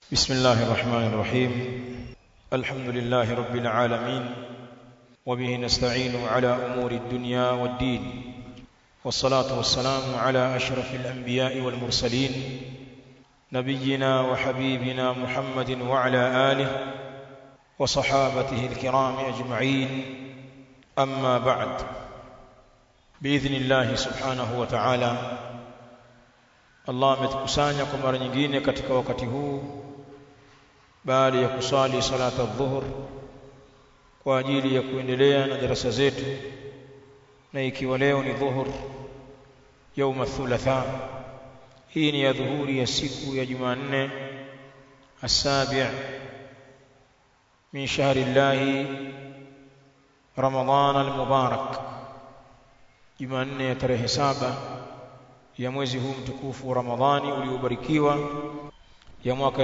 بسم الله الرحمن الرحيم الحمد لله رب العالمين وبه نستعين على أمور الدنيا والدين والصلاة والسلام على أشرف الأنبياء والمرسلين نبينا وحبيبنا محمد وعلى آله وصحابته الكرام أجمعين أما بعد بإذن الله سبحانه وتعالى Allah ametukusanya kwa mara nyingine katika wakati huu baada ya kusali salata dhuhur kwa ajili ya kuendelea na darasa zetu na ikiwa leo ni dhuhur yauma thulatha hii ni ya dhuhuri ya siku ya Jumanne asabi' min shahri llahi Ramadhan al-Mubarak Jumanne ya tarehe saba ya mwezi huu mtukufu wa Ramadhani uliobarikiwa ya mwaka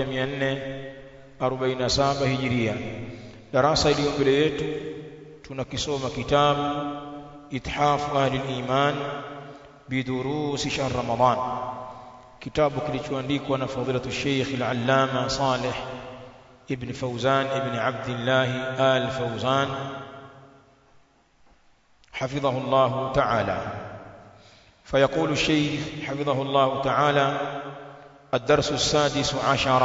1447 Hijiria. Darasa iliyo mbele yetu tunakisoma kitabu Ithafu Ahli al-Iman bidurusi shahr Ramadhan, kitabu kilichoandikwa na fadilatu Sheikh al-Allama Saleh ibn Fawzan ibn Abdullah al-Fawzan حفظه الله تعالى فيقول الشيخ حفظه الله تعالى الدرس السادس عشر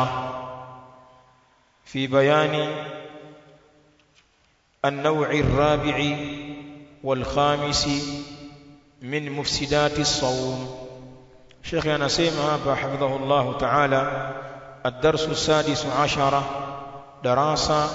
في بيان النوع الرابع والخامس من مفسدات الصوم شيخ أنا سيما حفظه الله تعالى الدرس السادس عشر دراسة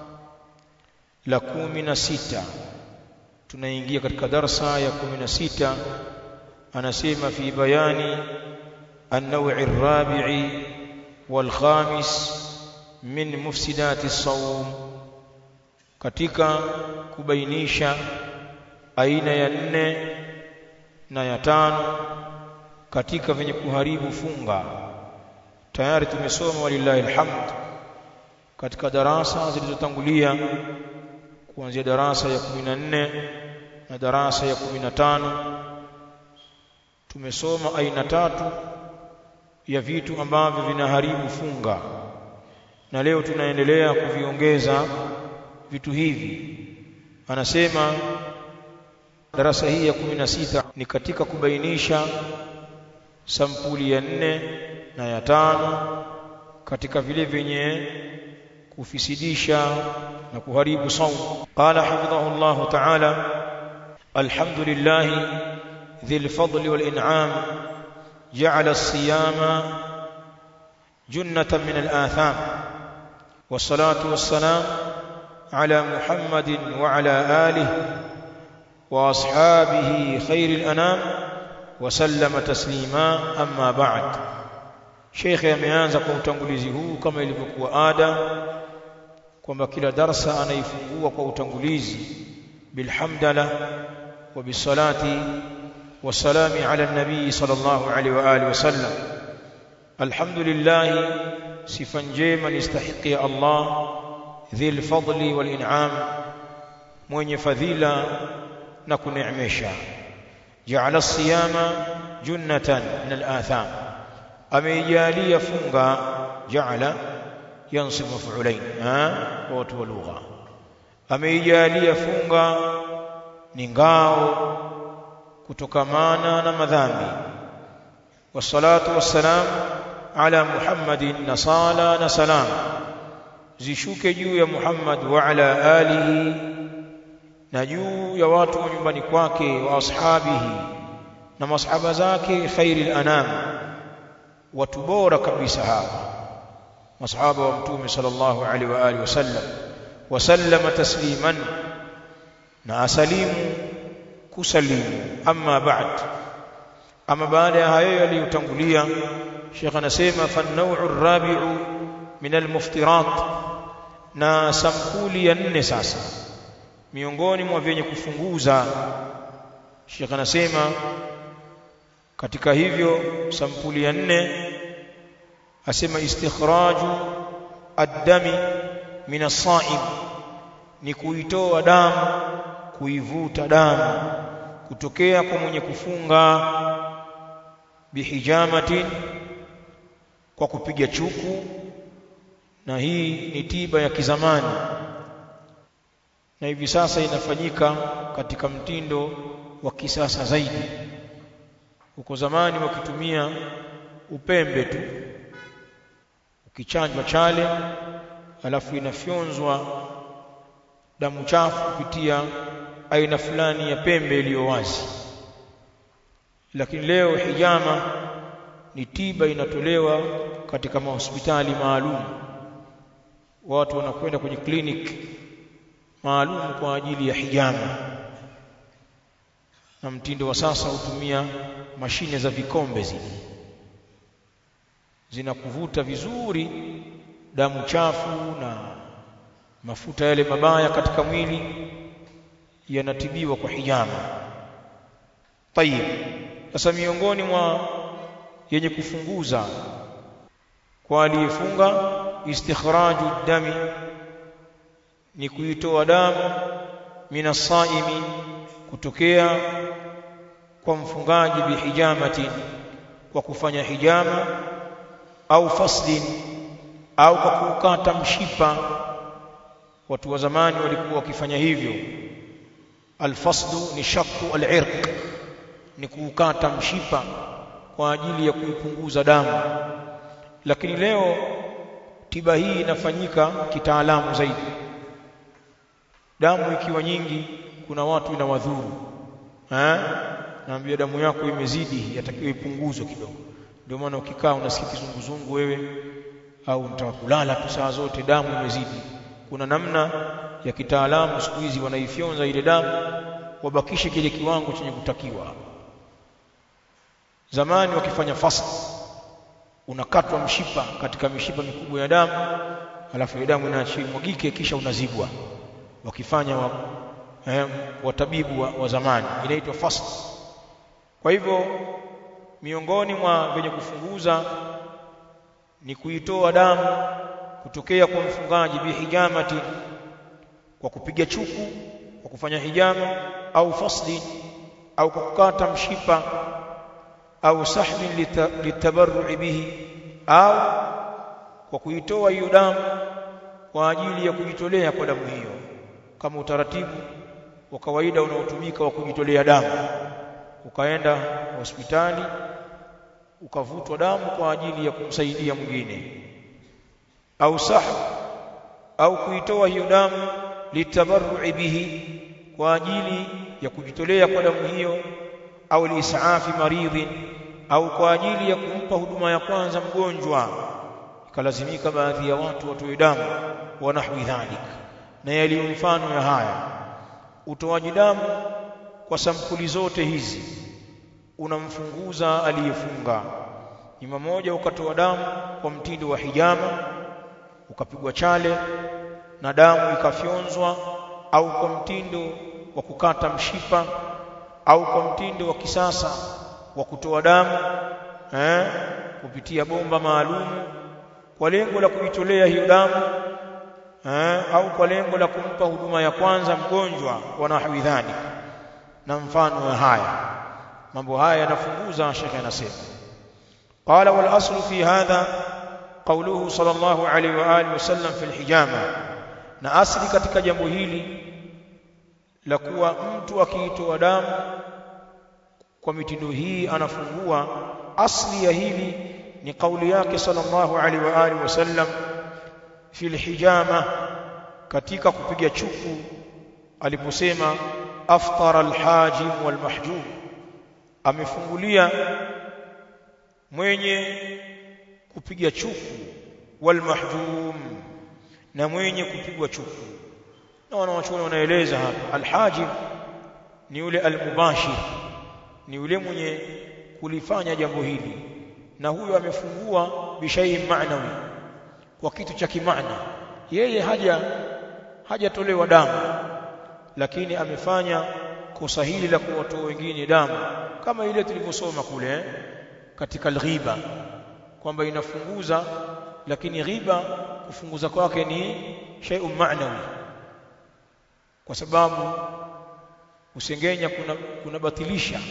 لكومنا ستة tunaingia katika darsa ya 16 anasema fi bayani an-naw' ar-rabi'i wal-khamis min mufsidati as-sawm katika kubainisha aina ya nne na ya tano katika venye kuharibu funga tayari tumesoma walillahi alhamd katika darasa zilizotangulia kuanzia darasa ya 14 na darasa ya 15 tumesoma aina tatu ya vitu ambavyo vinaharibu funga na leo tunaendelea kuviongeza vitu hivi anasema darasa hii ya 16 ni katika kubainisha sampuli ya nne na ya tano katika vile vyenye kufisidisha na kuharibu saumu qala hafidhahu Allah ta'ala alhamdulillah ذي الفضل والإنعام جعل الصيام جنة من الآثام والصلاة والسلام على محمد وعلى آله وأصحابه خير الأنام وسلم تسليما أما بعد شيخ ameanza kwa utangulizi huu kama ilivyokuwa ada kwamba kila darsa anaifungua kwa utangulizi bilhamdala wa bisalati والسلام على النبي صلى الله عليه واله وسلم الحمد لله صفا جيما يستحق الله ذي الفضل والانعام mwenye fadhila na kuneemesha ja'ala as-siyama junnatan min al-atham ameijalia funga ja'ala yansib maf'ulain ha watu wa lugha ameijalia funga ni ngao kutokamana na madhambi wassalatu wassalam ala muhammadin na sala na salam zishuke juu ya muhammad wa ala alihi na juu ya watu wa nyumbani kwake wa ashabihi na masahaba zake khairil anam watu bora kabisa hawa masahaba wa mtume sallallahu alaihi wa alihi wasallam wasallama tasliman na asalimu kusalimu amma ba'd ama baada ya hayo yaliyotangulia Sheikh anasema fan-naw'u ar-rabi'u min al-muftirat na sampuli ya nne sasa miongoni mwa vyenye kufunguza Sheikh anasema katika hivyo sampuli ya nne asema istikhraju ad-dami min as-sa'im ni kuitoa damu kuivuta damu kutokea kwa mwenye kufunga bihijamatin kwa kupiga chuku na hii ni tiba ya kizamani na hivi sasa inafanyika katika mtindo wa kisasa zaidi huko zamani wakitumia upembe tu ukichanjwa chale alafu inafyonzwa damu chafu kupitia aina fulani ya pembe iliyo wazi lakini leo hijama ni tiba inatolewa katika mahospitali maalum watu wanakwenda kwenye clinic maalum kwa ajili ya hijama na mtindo wa sasa hutumia mashine za vikombe zile zinakuvuta vizuri damu chafu na mafuta yale mabaya katika mwili yanatibiwa kwa hijama tayib sasa miongoni mwa yenye kufunguza kwa aliyefunga istikhraju dami ni kuitoa damu minasaimi kutokea kwa mfungaji bihijamati kwa kufanya hijama au faslin au kwa kukata mshipa watu wa zamani walikuwa wakifanya hivyo alfaslu ni shakku alirq ni kuukata mshipa kwa ajili ya kuipunguza damu lakini leo tiba hii inafanyika kitaalamu zaidi damu ikiwa nyingi kuna watu inawadhuru eh naambia damu yako imezidi yatakiwa ipunguzwe kidogo ndio maana ukikaa unasikia kizunguzungu wewe au unataka kulala tu saa zote damu imezidi kuna namna ya kitaalamu siku hizi wanaifyonza ile damu wabakishe kile kiwango chenye kutakiwa zamani wakifanya fast unakatwa mshipa katika mishipa mikubwa ya damu alafu ile damu inaachia mwagike kisha unazibwa wakifanya wa, eh, watabibu wa, wa zamani inaitwa fast kwa hivyo miongoni mwa venye kufunguza ni kuitoa damu kutokea kwa mfungaji bihijamati kwa kupiga chuku kwa kufanya hijama au fasli au kwa kukata mshipa au sahmin litabarru'i bihi au kwa kuitoa hiyo damu kwa ajili ya kujitolea kwa damu hiyo kama utaratibu wa kawaida unaotumika wa kujitolea damu ukaenda hospitali ukavutwa damu kwa ajili ya kumsaidia mwingine au sahab au kuitoa hiyo damu litabarru'i bihi kwa ajili ya kujitolea kwa damu hiyo au liisaafi maridhin au kwa ajili ya kumpa huduma ya kwanza mgonjwa ikalazimika baadhi ya watu watoe damu wa nahwi dhalik na yaliyo mfano ya haya utoaji damu kwa sampuli zote hizi unamfunguza aliyefunga ima moja ukatoa damu kwa mtindo wa hijama ukapigwa chale na damu ikafyonzwa au kwa mtindo wa kukata mshipa au kwa mtindo wa kisasa wa kutoa damu eh, kupitia bomba maalum kwa lengo la kujitolea hiyo damu eh, au kwa lengo la kumpa huduma ya kwanza mgonjwa wa nahwi dhalik na mfano wa haya mambo haya yanafunguza shekhe anasema qala wal aslu fi hadha qawluhu sallallahu alayhi wa alihi wasallam fi alhijama na asli katika jambo hili la kuwa mtu akiitoa damu kwa mitindo hii anafungua asli ya hili ni kauli yake sallallahu alaihi wa alihi wasallam fi alhijama katika kupiga chuku aliposema aftara alhajim walmahjum amefungulia mwenye kupiga chuku walmahjum na mwenye kupigwa chuku na wanawachuoni wanaeleza hapa alhajim ni yule almubashir ni yule mwenye kulifanya jambo hili na huyo amefungua bishai maanawi kwa kitu cha kimaana yeye haja hajatolewa damu lakini amefanya kosa hili la kuwatoa wengine damu kama ile tulivyosoma kule eh? katika alghiba kwamba inafunguza lakini ghiba kufunguza kwake ni shay'un ma'nawi kwa sababu usengenya kuna kunabatilisha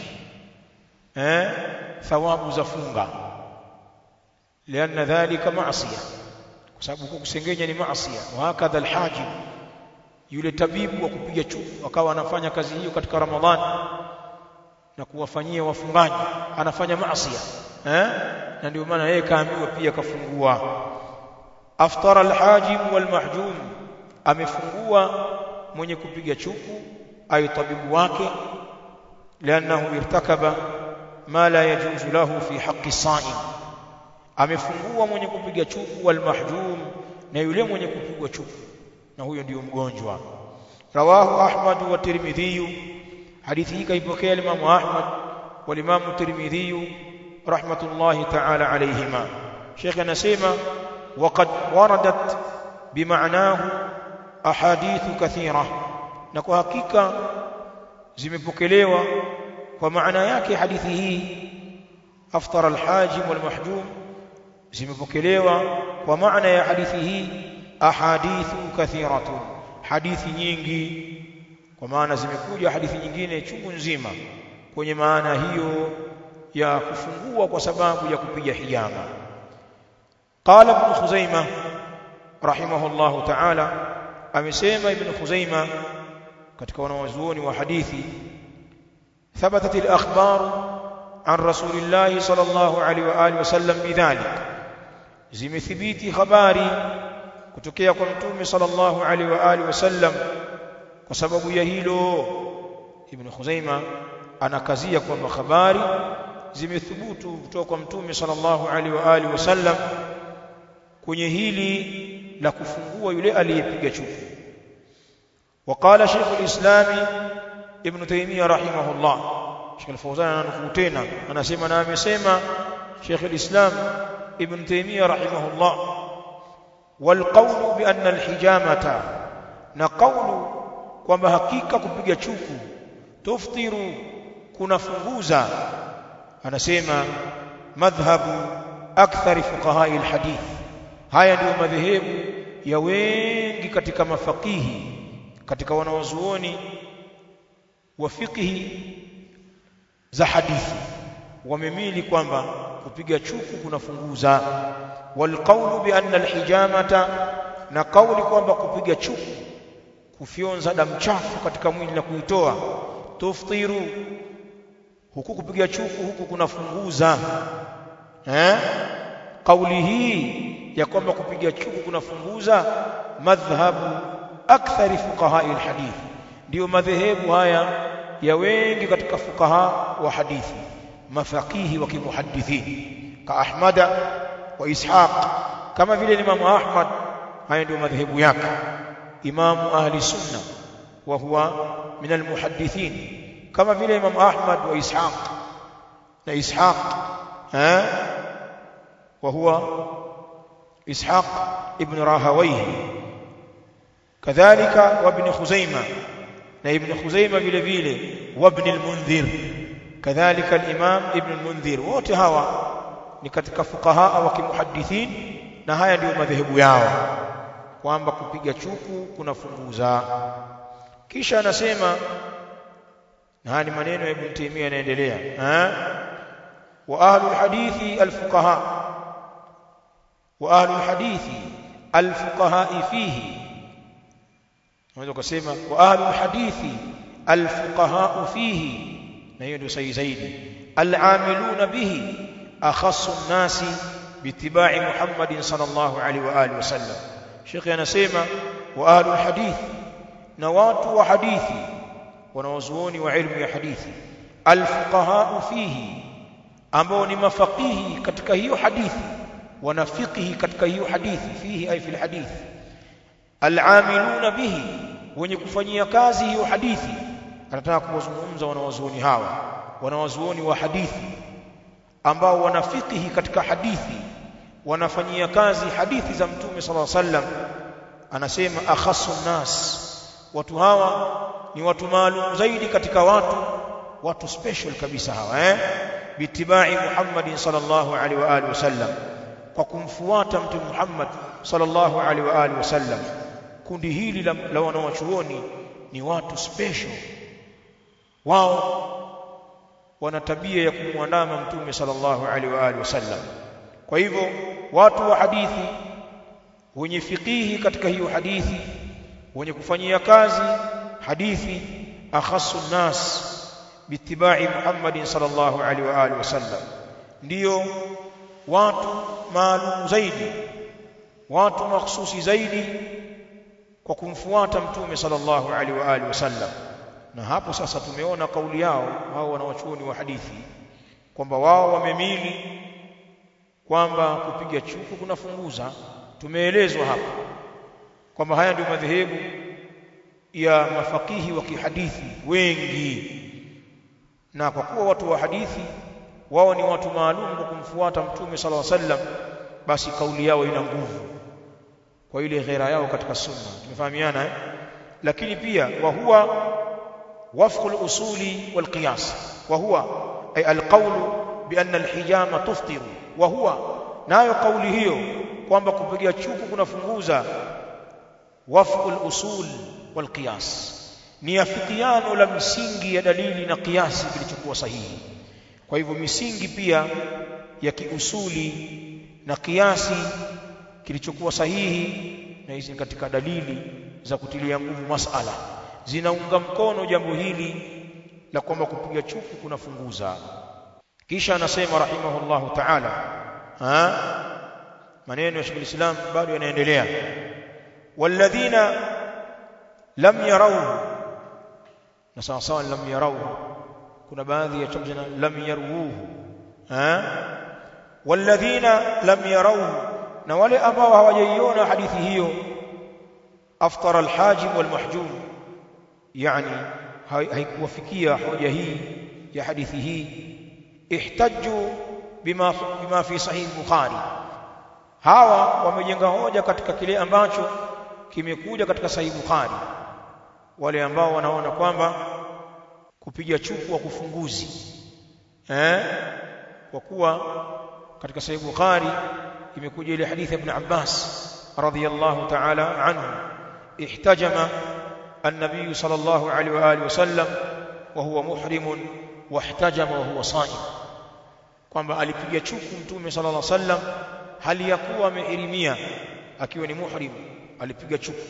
eh thawabu za funga lianna dhalika maasiya kwa sababu huko kusengenya ni maasi wa hakadha alhajib yule tabibu wa kupiga chuku akawa anafanya kazi hiyo katika ramadhani na kuwafanyia wafungaji anafanya maasi eh na ndio maana yeye kaambiwa pia kafungua aftara alhajim walmahjum amefungua mwenye kupiga chuku ay tabibu wake lianahu irtakaba ma la yajuzu lahu fi haqqi saim amefungua mwenye kupiga chuku walmahjum na yule mwenye kupigwa chuku na huyo ndiyo mgonjwa rawahu ahmad wa tirmidhi hadithi hii kaipokea Imam Ahmad wa Imam Tirmidhi rahmatullahi ta'ala alayhima Sheikh anasema waqad waradat bimaanahu ahadithu kathira na kwa hakika zimepokelewa kwa maana yake hadithi hii aftara alhajim walmahjum zimepokelewa kwa maana ya hadithi hii ahadithu kathiratun hadithi nyingi kwa maana zimekuja hadithi nyingine chungu nzima kwenye maana hiyo ya kufungua kwa sababu ya kupiga hijama qala ibn khuzaimah rahimahullah ta'ala amesema ibn khuzaimah katika wanawazuoni wa hadithi thabatat al-akhbar an rasulillah sallallahu alaihi wa alihi wasallam bidhalik zimethibiti habari kutokea kwa mtume sallallahu alaihi wa alihi wasallam kwa sababu ya hilo ibn Khuzaima anakazia kwamba habari zimethubutu kutoka kwa mtume sallallahu alaihi wa alihi wasallam kwenye hili la kufungua yule aliyepiga chuku وقال شيخ الإسلام ابن تيمية رحمه الله شيخ الفوزان أنا tena anasema na amesema شيخ الإسلام ابن تيمية رحمه الله والقول بأن الحجامة نقول kwamba hakika kupiga chuku tuftiru kunafunguza anasema madhhabu akthari fuqahai alhadith haya ndio madhehebu ya wengi katika mafakihi katika wanawazuoni wa fiqhi za hadithi wamemili kwamba kupiga chuku kunafunguza walqawlu bi anna alhijamata na kauli kwamba kupiga chuku kufyonza damu chafu katika mwili na kuitoa tuftiru huku kupiga chuku huku kunafunguza eh kauli hii ya kwamba kupiga chuku kunafunguza madhhabu akthari fuqaha alhadith ndio madhehebu haya ya wengi katika fuqaha wa hadithi mafaqihi wa kimuhaddithin ka ahmada wa ishaq kama vile Imam Ahmad haya ndio madhehebu yake imamu ahli sunna wa huwa min almuhaddithin kama vile Imam Ahmad wa ishaq na ishaq eh wa huwa ishaq ibn rahawayhi kadhalika wa ibn khuzaimah na ibn khuzaimah vile vile wa ibn al-mundhir kadhalika al-imam ibn al-mundhir wote hawa ni katika fuqaha wa kimuhaddithin na haya ndio madhehebu yao kwamba kupiga chuku kunafunguza kisha anasema na haya ni maneno ya ibn Taymiyyah yanaendelea eh wa ahlul hadithi al-fuqaha wa ahlul hadithi al-fuqaha fihi unaweza kusema wa ahlul hadithi al-fuqaha fihi na hiyo ndio sahihi zaidi al-amiluna bihi akhassu an-nasi bitibai Muhammadin sallallahu alaihi wa alihi wasallam Sheikh anasema wa ahlul hadith na watu wa hadithi wanaozuoni wa ilmu ya hadithi al-fuqaha fihi ambao ni mafaqihi katika hiyo hadithi wanafiqihi katika hiyo hadithi fihi ay fil hadithi al-amiluna bihi wenye kufanyia kazi hiyo hadithi anataka kuwazungumza wanawazuoni hawa wanawazuoni wa hadithi ambao wanafikihi katika hadithi wanafanyia kazi hadithi za mtume sala sallam anasema akhasu nas watu hawa ni watu maalum zaidi katika watu watu special kabisa hawa eh bitibai Muhammadin sallallahu alaihi wa alihi wasallam kwa kumfuata mtume Muhammad sallallahu alaihi wa alihi wasallam kundi hili la, la wanawachuoni ni watu special wao wana tabia ya kumwandama mtume sallallahu alaihi wa alihi wasallam kwa hivyo watu wa hadithi wenye fiqihi katika hiyo hadithi wenye kufanyia kazi hadithi akhassu nas biittiba'i Muhammadin sallallahu alaihi wa alihi wasallam ndio watu maalum zaidi watu mahsusi zaidi kwa kumfuata mtume sallallahu alaihi wa alihi wasallam na hapo sasa tumeona kauli yao hao wanawachuoni wa hadithi kwamba wao wamemili kwamba kupiga chuku kunafunguza tumeelezwa hapa kwamba haya ndio madhehebu ya mafakihi wa kihadithi wengi na kwa kuwa watu wa hadithi wao ni watu maalum kwa kumfuata mtume sallallahu alaihi wasallam basi kauli yao ina nguvu kwa ile ghera yao katika sunna tumefahamiana eh? lakini pia wa huwa wafq al-usuli wal qiyas wa huwa ay al-qawl bi anna al-hijama tuftiru wa huwa nayo kauli hiyo kwamba kupiga chuku kunafunguza wafq al-usul wal qiyas ni afikiano la msingi ya dalili na kiasi kilichokuwa sahihi kwa hivyo misingi pia ya kiusuli na kiasi kilichokuwa sahihi na hizi katika dalili za kutilia nguvu masala zinaunga mkono jambo hili la kwamba kupiga chuku kunafunguza kisha anasema rahimahullahu ta'ala ha maneno ya Sheikh Islam bado yanaendelea walladhina lam yarawhu na sawa sawa lam yarawhu kuna baadhi ya chombo lam yarwuhu ha walladhina lam yarawhu na wale ambao hawajaiona hadithi hiyo aftara alhajim walmahjum yani haikuwafikia hoja hii ya hadithi hii ihtajju bima bima fi sahih bukhari hawa wamejenga hoja katika kile ambacho kimekuja katika sahih bukhari wale ambao wanaona kwamba kupiga chuku wa kufunguzi eh kwa kuwa katika sahih bukhari imekuja ile hadithi ibn Abbas radhiyallahu ta'ala anhu ihtajama النبي صلى الله عليه واله وسلم وهو محرم واحتجم وهو صائم kwamba alipiga chuku mtume sallallahu alaihi wasallam hali ya kuwa amehirimia akiwa ni muhrim alipiga chuku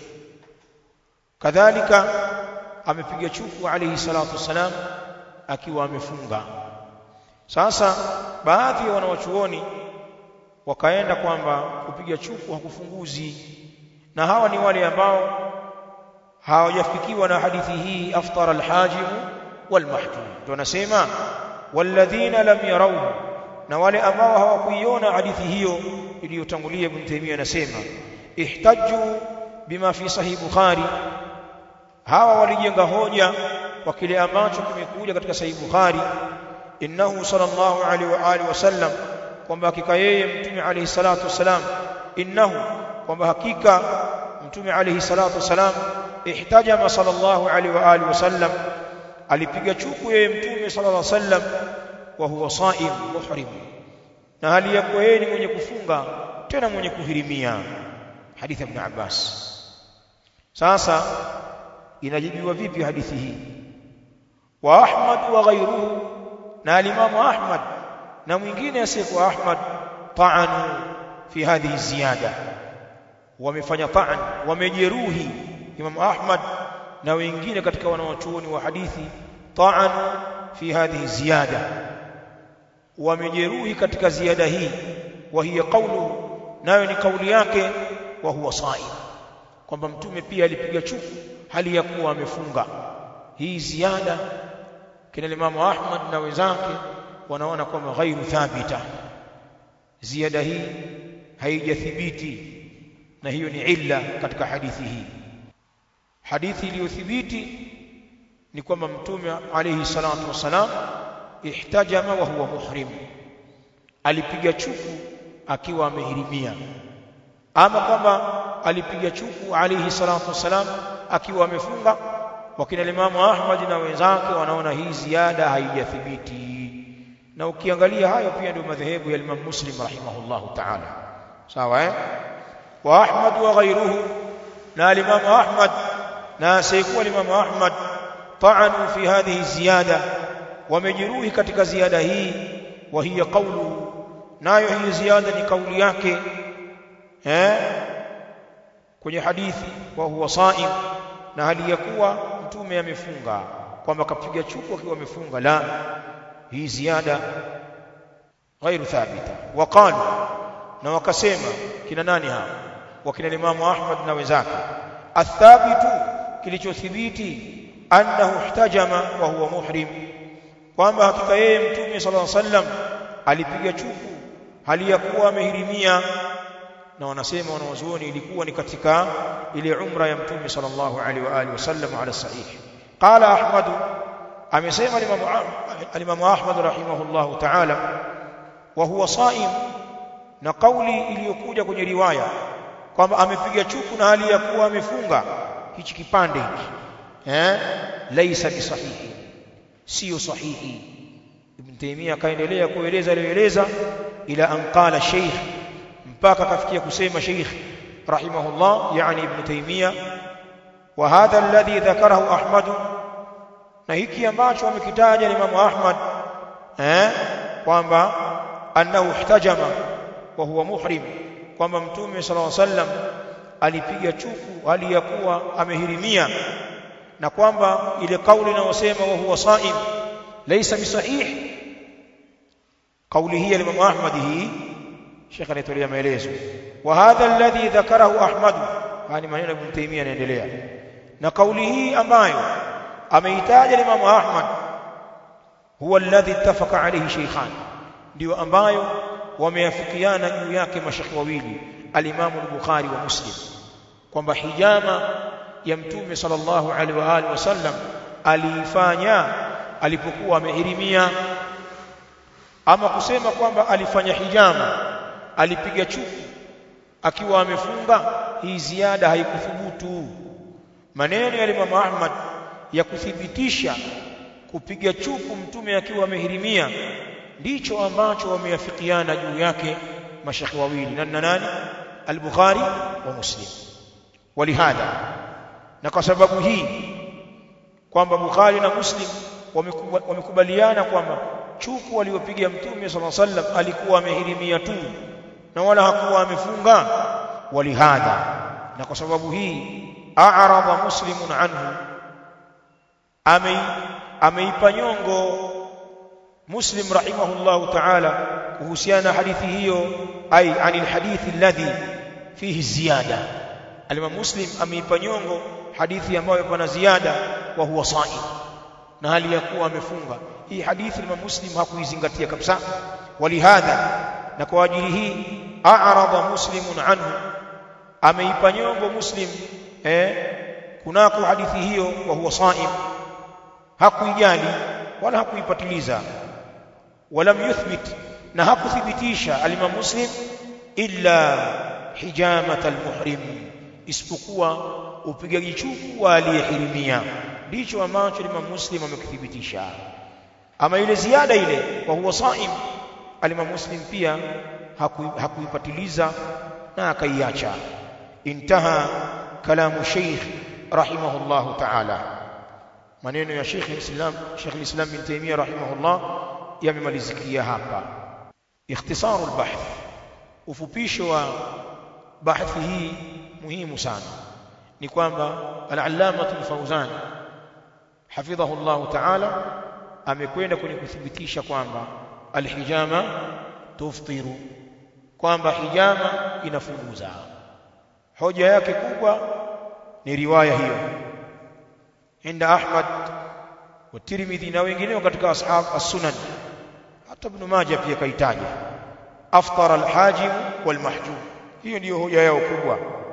kadhalika amepiga chuku alayhi salatu wasalam akiwa amefunga sasa baadhi ya wanawachuoni wakaenda kwamba kupiga chuku hakufunguzi na hawa ni wale ambao hawajafikiwa na hadithi hii aftara alhajim walmahjum ndio anasema walladhina lam yarawhu na wale ambao hawakuiona hadithi hiyo iliyotangulia Ibn Taymiyyah anasema ihtajju bima fi sahih Bukhari hawa walijenga hoja kwa kile ambacho kimekuja katika sahih Bukhari innahu sallallahu alaihi wa alihi wasallam kwamba hakika yeye mtume alayhi salatu wasalam innahu kwamba hakika mtume alayhi salatu wasalam ihtajama sallallahu alaihi wa alihi wasallam alipiga chuku yeye mtume sallallahu alaihi wasallam wa huwa saim muhrim na hali ya kuwa yeye ni mwenye kufunga tena mwenye kuhirimia hadithi ibn Abbas sasa inajibiwa vipi hadithi hii wa Ahmad wa ghayruhu na alimamu Ahmad na mwingine asiyekuwa Ahmad ta'anu fi hadhihi ziyada wamefanya ta'an wamejeruhi Imam Ahmad na wengine katika wanawachuoni wa hadithi ta'anu fi hadhihi ziyada wamejeruhi katika ziada hii wa hiya qawlu nayo ni kauli yake wa huwa saim kwamba mtume pia alipiga chuku hali ya kuwa amefunga hii ziada kina Imam Ahmad na wenzake wanaona kwamba ghairu thabita ziada hii haijathibiti na hiyo ni illa katika hadithi hii hadithi iliyothibiti ni kwamba mtume alayhi salatu wasalam ihtajama wa huwa muhrim alipiga chuku akiwa amehirimia ama kwamba alipiga chuku alayhi salatu wasalam akiwa amefunga wakina Imamu Ahmad na wenzake wanaona hii ziada haijathibiti na ukiangalia hayo pia ndio madhehebu ya Imam Muslim rahimahullahu ta'ala sawa eh wa Ahmad wa ghayruhu na Imam Ahmad na saykuwa Imam Ahmad ta'anu fi hadhihi ziyada wamejeruhi katika ziada hii wa hiya qawlu nayo hii ziada ni kauli yake eh kwenye hadithi wa huwa saim na hali ya kuwa mtume amefunga kwamba kapiga chuku akiwa amefunga la hii ziada غير ثابته وقالوا na wakasema kina nani hao wakina Imam Ahmad na wenzake athabitu kilichothibiti annahu ihtajama wa huwa muhrim kwamba hakika yeye mtume sallallahu alaihi wasallam alipiga chuku hali ya kuwa amehirimia na wanasema wanawazuoni ilikuwa ni katika ile umra ya mtume sallallahu alaihi wa alihi wasallam ala sahih qala ahmad amesema al-imam ahmad rahimahullahu ta'ala wa huwa saim na kauli iliyokuja kwenye riwaya kwamba amepiga chuku na hali ya kuwa amefunga hichi kipande hiki eh laisa bisahihi sio sahihi ibn taymiya akaendelea kueleza aliyoeleza ila an qala sheikh mpaka akafikia kusema sheikh rahimahullah yani ibn taymiya wa hadha alladhi dhakarahu ahmad na hiki ambacho amekitaja Imam Ahmad eh kwamba annahu ihtajama wa huwa muhrim kwamba mtume sallallahu alaihi wasallam alipiga chuku hali ya kuwa amehirimia na kwamba ile kauli inayosema wa huwa saim laysa bisahih kauli hii ya Imam Ahmad hii Sheikh anatolea maelezo wa hadha alladhi dhakarahu Ahmad yani maneno Ibn Taymiyyah yanaendelea na kauli hii ambayo ameitaja Imam Ahmad huwa alladhi ittafaqa alayhi shaykhan ndio ambayo wameafikiana juu yake mashekhi wawili al-Imam al-Bukhari wa Muslim kwamba hijama ya mtume sallallahu alaihi wa alihi wasallam aliifanya alipokuwa amehirimia ama kusema kwamba alifanya hijama alipiga chuku akiwa amefunga hii ziada haikuthubutu maneno ya Imam Ahmad ya kuthibitisha kupiga chuku mtume akiwa amehirimia ndicho ambacho wameafikiana juu yake mashekhi wawili na nani al-Bukhari wa Muslim walihadha na kwa sababu hii kwamba Bukhari na Muslim wamekubaliana kwamba chuku waliopiga mtume sallallahu alaihi wasallam alikuwa amehirimia tu na wala hakuwa amefunga walihadha na kwa sababu hii a'rada muslimun anhu amei ameipa nyongo muslim rahimahullahu ta'ala kuhusiana hadithi hiyo ai anil hadithi alladhi fihi ziyada alimam muslim ameipa nyongo hadithi ambayo pana ziada wa huwa saim na hali ya kuwa amefunga hii hadithi imam muslim hakuizingatia kabisa walihadha na kwa ajili hii a'rada muslimun anhu ameipa nyongo muslim eh kunako hadithi hiyo wa huwa saim hakuijali wala hakuipatiliza walam yuthbit na hakuthibitisha alimam muslim illa hijamat almuhrim isipokuwa upigaji chuku wa aliyehirimia ndicho ambacho Imam Muslim amekithibitisha ama ile ziada ile kwa huwa saim alimam Muslim pia hakuipatiliza na akaiacha intaha kalamu Sheikh rahimahullah ta'ala maneno ya Sheikh Islam Sheikh Islam bin Taymiyyah rahimahullah yamemalizikia hapa ikhtisaru albaḥth ufupisho wa bahthi hii muhimu sana ni kwamba al-allama al-fawzan hafidhahu Allah ta'ala amekwenda kwenye kuthibitisha kwamba al-hijama tuftiru kwamba hijama inafunguza hoja yake kubwa ni riwaya hiyo inda Ahmad wa Tirmidhi na wengineo katika ashab as-sunan hata Ibn Majah pia kaitaja aftara al-hajim wal-mahjum hiyo ndiyo hoja yao kubwa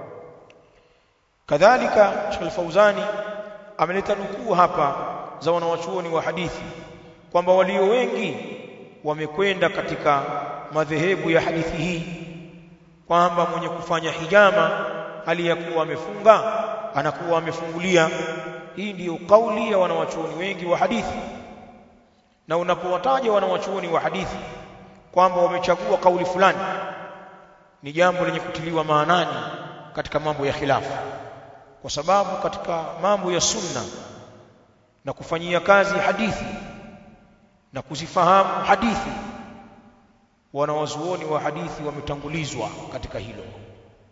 kadhalika Sheikh Al-Fauzani ameleta nukuu hapa za wanawachuoni wa hadithi kwamba walio wengi wamekwenda katika madhehebu ya hadithi hii kwamba mwenye kufanya hijama hali ya kuwa amefunga anakuwa amefungulia hii ndiyo kauli ya wanawachuoni wengi wa hadithi na unapowataja wanawachuoni wa hadithi kwamba wamechagua kauli fulani ni jambo lenye kutiliwa maanani katika mambo ya khilafu kwa sababu katika mambo ya sunna na kufanyia kazi hadithi na kuzifahamu hadithi wanawazuoni wa hadithi wametangulizwa katika hilo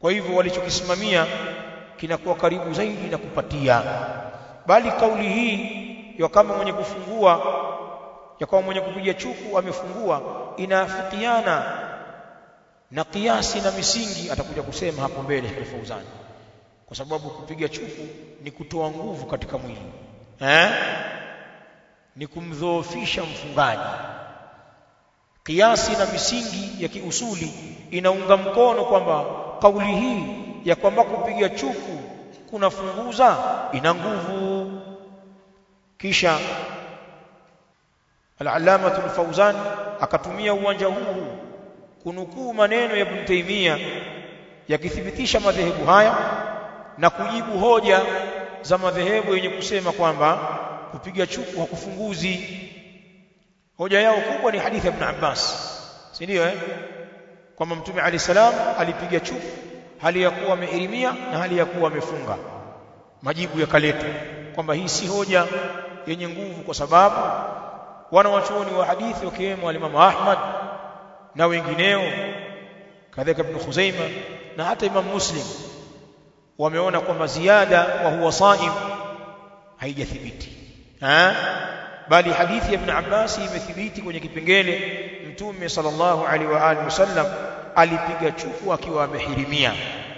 kwa hivyo walichokisimamia kinakuwa karibu zaidi na kupatia bali kauli hii ya kama mwenye kufungua ya kama mwenye kupiga chuku amefungua inaafikiana na kiasi na misingi atakuja kusema hapo mbele Sheikh Fauzan kwa sababu kupiga chuku ni kutoa nguvu katika mwili eh ni kumdhoofisha mfungaji kiasi na misingi ya kiusuli inaunga mkono kwamba kauli hii ya kwamba kupiga chuku kunafunguza ina nguvu kisha al-allamah al-fawzan akatumia uwanja huu kunukuu maneno ya Ibn Taymiyyah yakithibitisha madhehebu haya na kujibu hoja za madhehebu yenye kusema kwamba kupiga chuku hakufunguzi hoja yao kubwa ni hadithi ya Ibn Abbas si ndio eh kwamba mtume ali salam alipiga chuku hali ya kuwa amehirimia na hali ya kuwa amefunga majibu yakaletwa kwamba hii si hoja yenye nguvu kwa sababu wana wachuoni wa hadithi wakiwemo alimamu Ahmad na wengineo kadhalika Ibn Khuzaima na hata Imam Muslim wameona kwamba ziada wa huwa saim haijathibiti ha bali hadithi ya Ibn Abbas imethibiti kwenye kipengele Mtume sallallahu alaihi wa alihi wasallam alipiga chuku akiwa amehirimia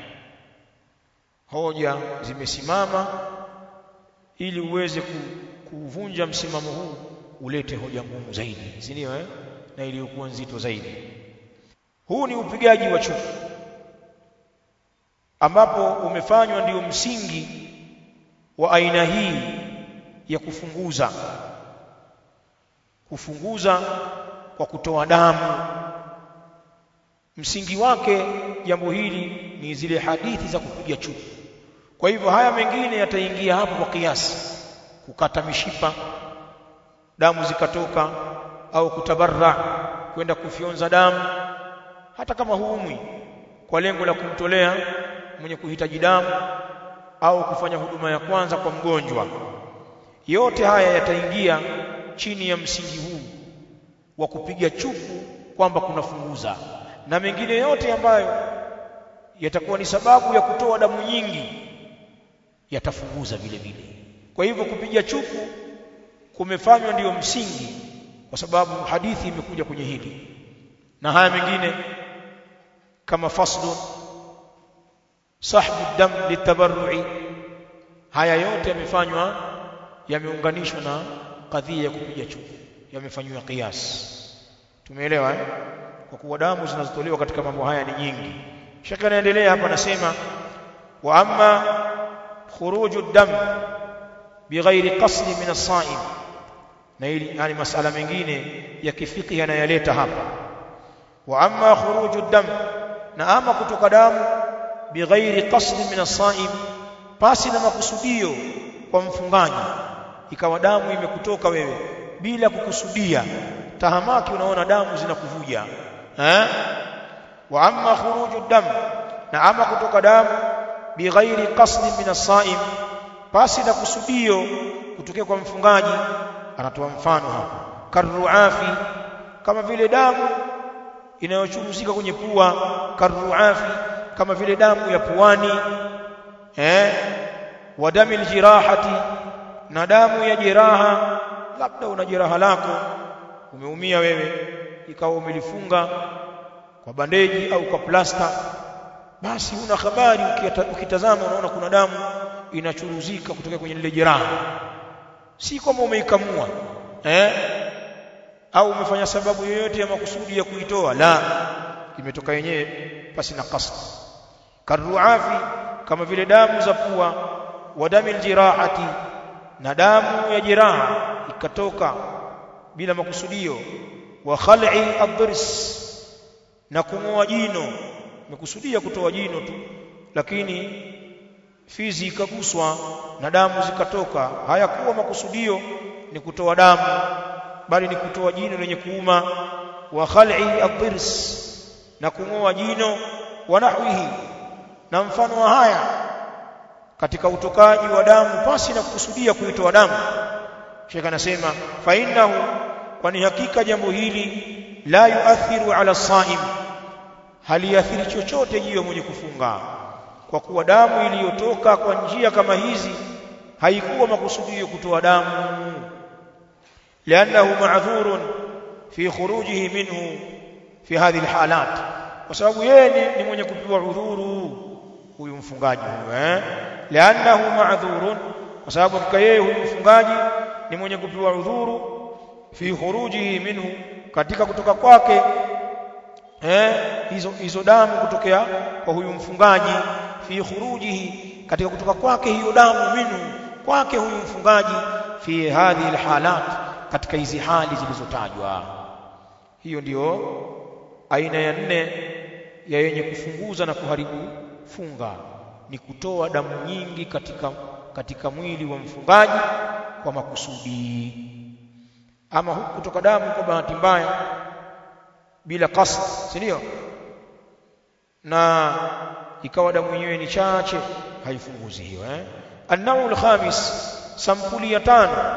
hoja zimesimama ili uweze kuvunja msimamo huu ulete hoja ngumu zaidi si ndio eh na iliyokuwa nzito zaidi huu ni upigaji wa chuku ambapo umefanywa ndio msingi wa aina hii ya kufunguza kufunguza kwa kutoa damu msingi wake jambo hili ni zile hadithi za kupiga chuku kwa hivyo haya mengine yataingia hapo kwa kiasi kukata mishipa damu zikatoka au kutabarra kwenda kufyonza damu hata kama huumwi kwa lengo la kumtolea mwenye kuhitaji damu au kufanya huduma ya kwanza kwa mgonjwa yote haya yataingia chini ya msingi huu wa kupiga chuku kwamba kunafunguza na mengine yote ambayo yatakuwa ni sababu ya kutoa damu nyingi yatafunguza vile vile kwa hivyo kupiga chuku kumefanywa ndiyo msingi kwa sababu hadithi imekuja kwenye hili na haya mengine kama faslu sahbu dam litabarrui haya yote yamefanywa yameunganishwa na kadhia ya kupiga chuku yamefanywa qiyas tumeelewa eh? kwa kuwa damu zinazotolewa katika mambo haya ni nyingi shaka anaendelea hapa anasema wa amma khuruju dam bighairi qasdi min as-sa'im na hili yani masala mengine ya kifiki yanayaleta hapa wa amma khuruju dam na ama kutoka damu bighairi qasdi min as-sa'im pasi na makusudio kwa mfungaji ikawa damu imekutoka wewe bila kukusudia tahamaki unaona damu zinakuvuja eh wa amma khuruju dam na ama kutoka damu bighairi qasdi min as-sa'im pasi na kusudio kutokea kwa mfungaji anatoa mfano hapa karruafi kama vile damu inayochuruzika kwenye pua karruafi kama vile damu ya puani eh wa damil jirahati na damu ya jeraha labda una jeraha lako umeumia wewe ikawa umelifunga kwa bandeji au kwa plasta basi una habari ukitazama unaona kuna damu inachuruzika kutoka kwenye lile jeraha si kwamba umeikamua eh au umefanya sababu yoyote ya makusudi ya kuitoa la imetoka yenyewe pasi na qasd karuafi kama vile damu za pua wa damil jirahati na damu ya jeraha ikatoka bila makusudio wa khal'i ad-dirs na kung'oa jino umekusudia kutoa jino tu lakini fizi ikaguswa na damu zikatoka hayakuwa makusudio ni kutoa damu bali ni kutoa jino lenye kuuma wa khal'i ad-dirs na kung'oa jino wa nahwihi na mfano wa haya katika utokaji wa damu pasi na kukusudia kuitoa damu Sheikh anasema fa innahu kwani hakika jambo hili la yuathiru ala saim haliathiri chochote juu ya mwenye kufunga kwa kuwa damu iliyotoka kwa njia kama hizi haikuwa makusudio kutoa damu liannahu ma'dhurun fi khurujihi minhu fi hadhihi alhalat kwa sababu yeye ni, ni mwenye kupewa udhuru huyu mfungaji huyu eh liannahu ma'dhurun kwa sababu hakika yeye huyu mfungaji ni mwenye kupewa udhuru fi khurujihi minhu katika kutoka kwake eh hizo hizo damu kutokea kwa huyu mfungaji fi khurujihi katika kutoka kwake hiyo damu minhu kwake huyu mfungaji fi hadhihi alhalat katika hizi hali zilizotajwa hiyo ndiyo aina ya nne ya yenye kufunguza na kuharibu funga ni kutoa damu nyingi katika katika mwili wa mfungaji kwa makusudi ama huku kutoka damu kwa bahati mbaya bila qasd si ndio na ikawa damu yenyewe ni chache haifunguzi hiyo eh an-nawu al-khamis sampuli ya tano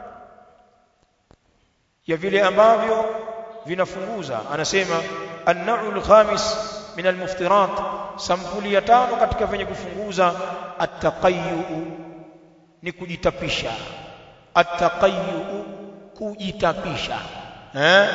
ya vile ambavyo vinafunguza anasema an-nawu al-khamis min al-muftirat sampuli ya tano katika venye kufunguza at-taqayyu ni kujitapisha at-taqayyu kujitapisha eh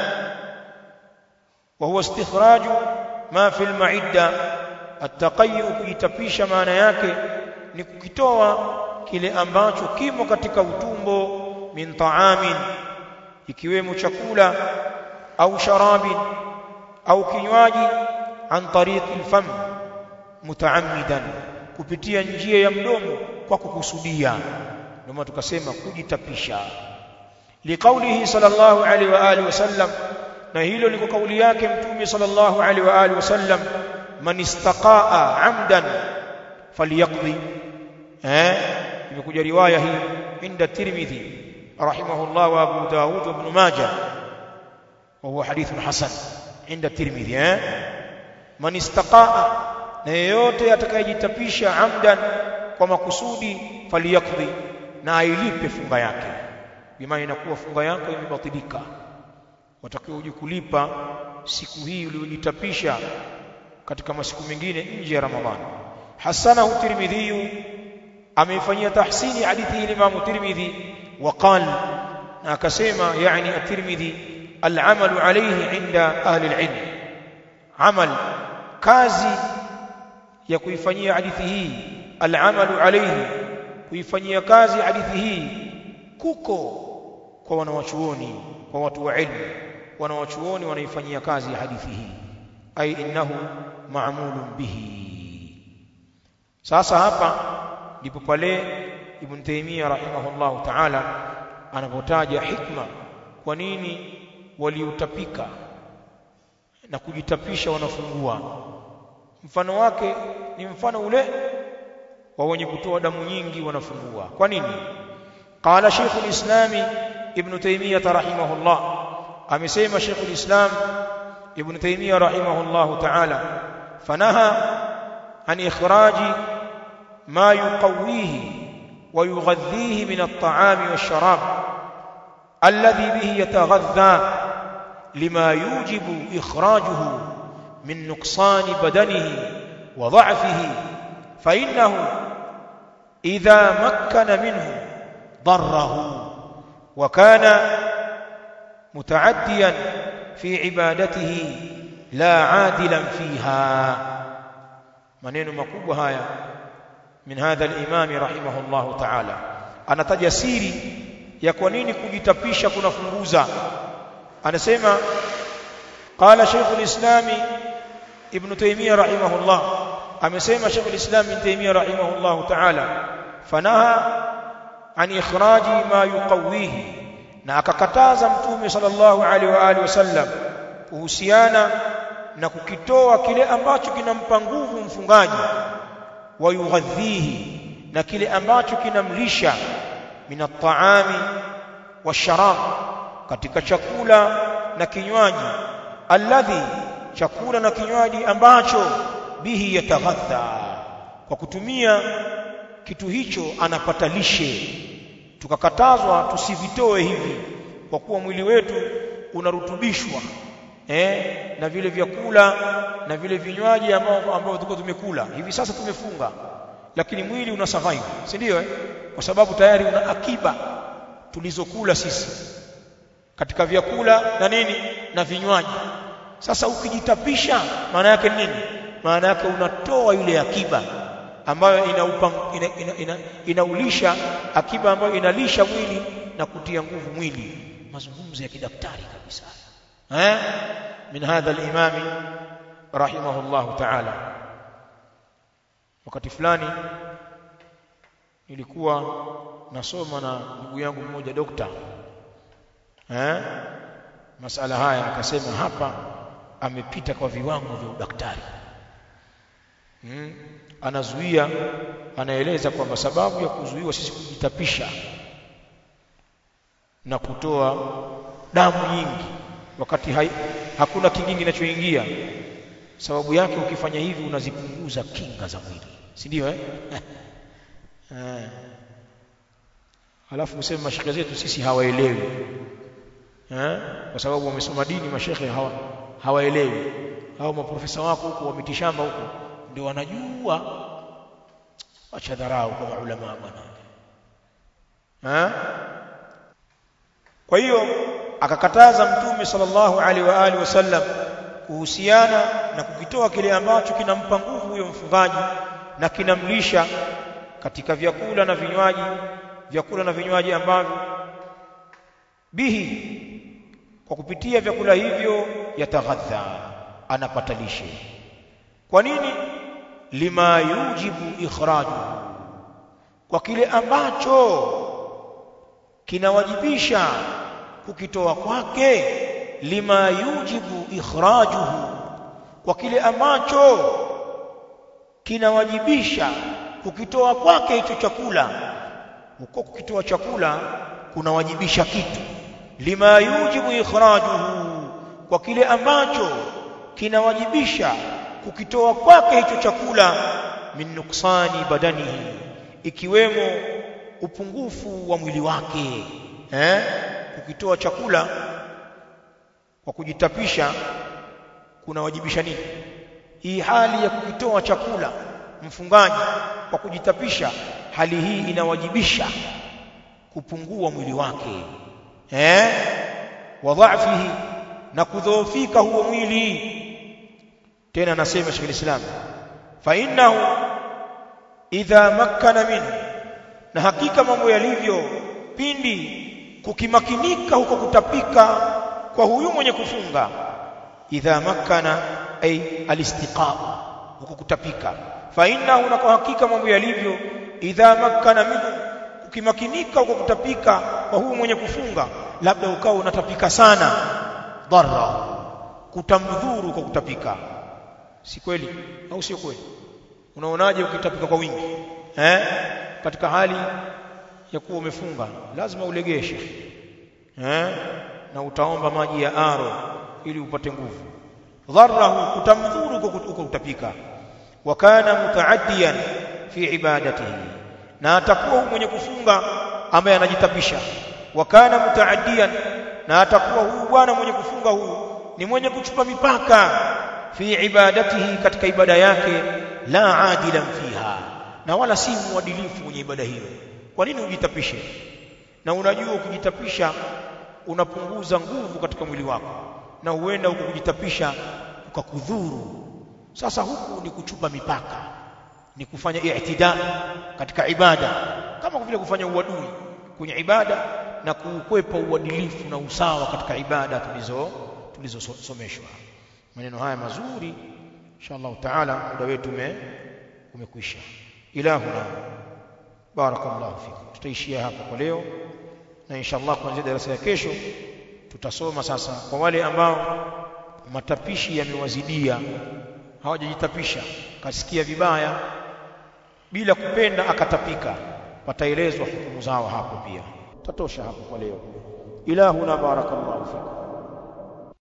wa huwa istikhraj ma fi al-ma'idda at-taqayyu kujitapisha maana yake ni kukitoa kile ambacho kimo katika utumbo min ta'amin ikiwemo chakula au sharabin au kinywaji an tariqi al-fam mutaammidan kupitia njia ya mdomo kwa kukusudia ndio maana tukasema kujitapisha liqaulihi sallallahu alaihi wa alihi wasallam na hilo liko kauli yake mtume sallallahu alaihi wa alihi wasallam man istaqaa amdan falyaqdi eh imekuja riwaya hii inda tirmidhi rahimahullah wa abu daud wa ibn majah wa huwa hadithun hasan inda tirmidhi eh man istaqaa na yeyote atakayejitapisha amdan kwa makusudi faliyakdhi na ailipe funga yake bimaana inakuwa funga yako imebatilika watakiwa uje kulipa siku hii uliyojitapisha katika masiku mengine nje ya ramadhani hasanahu tirmidhi ameifanyia tahsini hadithi hii Imam Tirmidhi وقال na akasema yani at-Tirmidhi al-amalu alayhi inda ahli al-ilm amal kazi ya kuifanyia hadithi hii al-amalu alayhi kuifanyia kazi hadithi hii kuko kwa wanawachuoni kwa watu wa ilmu wanawachuoni wanaifanyia kazi hadithi hii ai innahu ma'mulun bihi sasa hapa ndipo pale Ibn Taymiyyah rahimahullahu ta'ala anapotaja hikma kwa nini waliutapika na kujitapisha wanafungua mfano wake ni mfano ule wa wenye kutoa damu nyingi wanafungua kwa nini qala Sheikh al-Islam Ibn Taymiyyah rahimahullah amesema Sheikh al-Islam Ibn Taymiyyah rahimahullah ta'ala fanaha an ikhraji ma yuqawwihi wa yughadhihi min at-ta'ami wash-sharab alladhi bihi yataghadha lima yujibu ikhrajuhu min nuqsan badanihi wa dha'fihi fa innahu idha makkana minhu ضره وكان متعديا في عبادته لا عادلا فيها maneno makubwa haya min hadha al-imam rahimahullah ta'ala anataja siri ya kwa nini kujitapisha kunafunguza anasema qala shaykh al-islam ibn taymiyyah rahimahullah amesema shaykh al-islam ibn taymiyyah rahimahullah ta'ala fanaha an ikhraji ma yuqawihi na akakataza mtume sallallahu alaihi wa alihi wasallam kuhusiana na kukitoa kile ambacho kinampa nguvu mfungaji wa yughadhihi na kile ambacho kinamlisha min at-ta'ami washarab katika chakula na kinywaji alladhi chakula na kinywaji ambacho bihi yataghadha kwa kutumia kitu hicho anapata lishe tukakatazwa tusivitoe hivi kwa kuwa mwili wetu unarutubishwa eh na vile vyakula na vile vinywaji ambao ambao tulikuwa tumekula hivi sasa tumefunga lakini mwili una survive si ndio eh? kwa sababu tayari una akiba tulizokula sisi katika vyakula na nini na vinywaji sasa ukijitapisha maana yake nini maana yake unatoa ile akiba ambayo inaupa, ina, ina, ina, inaulisha akiba ambayo inalisha mwili na kutia nguvu mwili mazungumzo ya kidaktari kabisa eh min hadha al-imam rahimahullah ta'ala wakati fulani nilikuwa nasoma na ndugu yangu mmoja dokta eh masala haya akasema hapa amepita kwa viwango vya udaktari hmm. anazuia anaeleza kwamba sababu ya kuzuiwa sisi kujitapisha na kutoa damu nyingi wakati hai, hakuna kingine kinachoingia sababu yake ukifanya hivi unazipunguza kinga za mwili si ndio eh eh alafu useme mashekhe zetu sisi hawaelewi eh kwa sababu wamesoma dini mashekhe hawa hawaelewi hao maprofesa wako huko wa mitishamba huko ndio wanajua acha dharau kwa maulama bwana eh kwa hiyo akakataza mtume sallallahu alaihi wa alihi wasallam kuhusiana na kukitoa kile ambacho kinampa nguvu huyo mfungaji na kinamlisha katika vyakula na vinywaji vyakula na vinywaji ambavyo bihi kwa kupitia vyakula hivyo yataghadha anapata lishe kwa nini lima yujibu ikhraju kwa kile ambacho kinawajibisha kukitoa kwake lima yujibu ikhrajuhu kwa kile ambacho kinawajibisha kukitoa kwake hicho chakula huko kukitoa chakula kunawajibisha kitu lima yujibu ikhrajuhu kwa kile ambacho kinawajibisha kukitoa kwake hicho chakula min nuksani badanihi ikiwemo upungufu wa mwili wake eh kukitoa chakula kwa kujitapisha kunawajibisha nini hii hali ya kukitoa chakula mfungaji kwa kujitapisha hali hii inawajibisha kupungua mwili wake eh wa dhaifihi na kudhoofika huo mwili tena anasema Sheikh Islam fa innahu idha makkana minhu na hakika mambo yalivyo pindi kukimakinika huko kutapika kwa huyu mwenye kufunga idha makkana ay alistiqa huko kutapika fa innahu na kwa hakika mambo yalivyo idha makkana minhu kukimakinika huko kutapika kwa huyu mwenye kufunga labda ukawa unatapika sana dharra kutamdhuru kwa kutapika si kweli au sio kweli unaonaje ukitapika kwa wingi eh katika hali ya kuwa umefunga lazima ulegeshe eh na utaomba maji ya aro ili upate nguvu dharrahu kutamdhuru huko utapika wa kana mutaaddiyan fi ibadatihi na atakuwa mwenye kufunga ambaye anajitapisha wa kana mutaaddiyan na atakuwa huyu bwana mwenye kufunga huyu ni mwenye kuchupa mipaka fi ibadatihi katika ibada yake la adilan fiha na wala si muadilifu kwenye ibada hiyo kwa nini ujitapishe na unajua ukijitapisha unapunguza nguvu katika mwili wako na huenda huko kujitapisha ukakudhuru sasa huku ni kuchupa mipaka ni kufanya i'tida katika ibada kama vile kufanya uadui kwenye ibada na kuukwepa uadilifu na usawa katika ibada tulizo tulizosomeshwa maneno haya mazuri inshallah taala muda wetu umekwisha ilahuna barakallahu fikum tutaishia hapa kwa leo na inshallah kuanzia darasa ya kesho tutasoma sasa kwa wale ambao matapishi yamewazidia hawajajitapisha kasikia vibaya bila kupenda akatapika pataelezwa hukumu zao hapo pia tatosha hapo kwa leo ilahuna barakallahu fikum